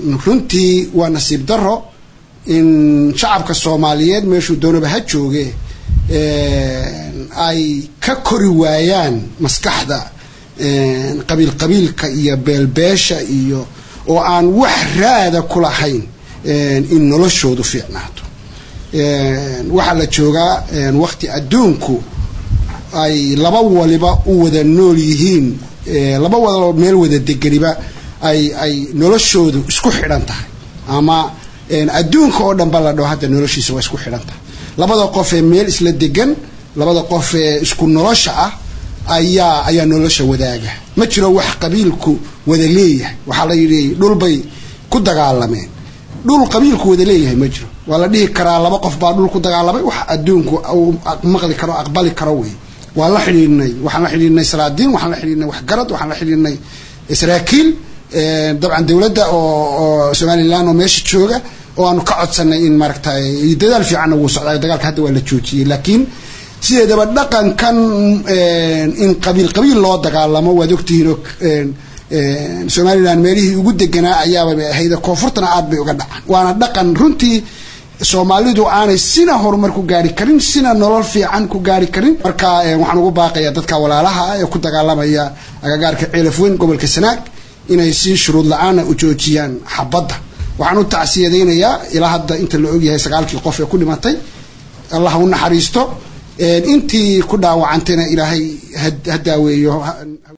runtii waa nasiib daro in shacabka soomaaliyeed meeshuu doonaba ha jooge ay ka kori waayaan maskaxda qabiil qabiilka iyo beelbeesha iyo oo aan wax raada ku lahayn in noloshoodu fiicnaato waxaa la joogaa waqti adduunku ay laba waliba u wada nool yihiin laba wada meel wada degeniba ay ay noloshoodu isku xidhan tahay ama adduunka oo dhan ba la dhaho hadda noloshiisa waa isku xidhan tahay labada qof ee meel isla degan labada qof ee isku nolosha ah ayaa ayaa nolosha wadaaga ma jiro wax qabiilku wada leeyahay waxaa la yidhi dhulbay ku dagaalameen dhul qabiilku wada leeyahay ma jiro waa la dhihi karaa laba qof baa dhul ku dagaalamay wax adduunku maqli karo aqbali karo wey waan la xidhiidhnay waxaan la xidhiidhnay salaadiin waxaan la xidhiidhnay waxgarad waxaan la xidhiidhnay saraakiil dabcan dowladda oo somalilan oo meesha jooga oo aanu ka codsanay in maaragtay dadaal fiicanna wuu socdaa dagaalka hadda waa la joojiyey laakiin sideedaba dhaqankan in qabiil qabiil loo dagaalamo waad ogtihiinoo somalilan meelihii ugu deganaa ayaaba ahayd koonfurtana aad bay uga dhacaan waana dhaqan runtii soomaalidu aanay sina horumar ku gaari karin sina nolol fiican ku gaari karin marka waxaan ugu baaqayaa dadka walaalaha ah ee ku dagaalamaya agagaarka ceelaf weyn gobolka sanaag inay si shuruud la-aana u joojiyaan xabadda waxaan u tacsiyadaynayaa ilaa hadda inta la ogyahay sagaalkii qof ee ku dhimatay allah u naxariisto intii ku dhaawacantayna ilaahay ha daaweeyo